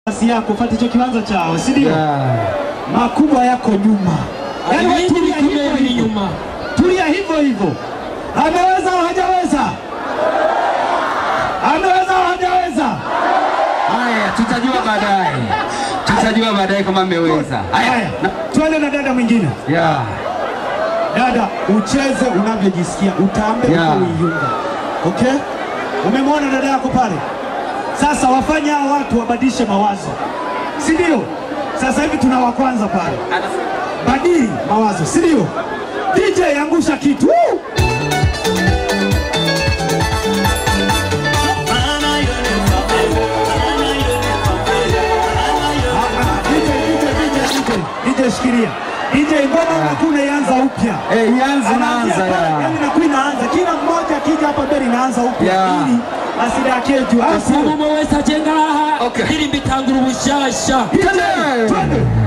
nafasi yako fuate hicho kiwanza chao, si ndio? Yeah. Makubwa yako nyuma, yaani wewe Ibindi tulia hivyo bikomeye biri hivyo, inyuma tulia hivyo hivyo. Ameweza au hajaweza? Ameweza au hajaweza? Haya, tutajua baadaye, tutajua baadaye kama mmeweza. Haya, Haya, na- twende na dada mwingine. yeah. Dada, ucheze unavyojisikia, utambe Yeah. yeah. uiyunga. Okay? Umemwona dada yako pale? Sasa wafanye hao watu wabadilishe mawazo, si ndio? Sasa hivi tuna wa kwanza pale, badili mawazo, si ndio? DJ angusha kitu Woo! DJ, DJ, DJ, DJ, DJ shikilia. DJ ngoma hakuna ianza upya. Eh, ianze Anaanzia naanza pale, ya. yaani inakuwa inaanza. Kila mmoja akija hapa mbele inaanza upya. Yeah. Ili asidakie juu. Au sio? umwe wese aje ngaha Okay. ndirimbo itangura ubushasha DJ, twende.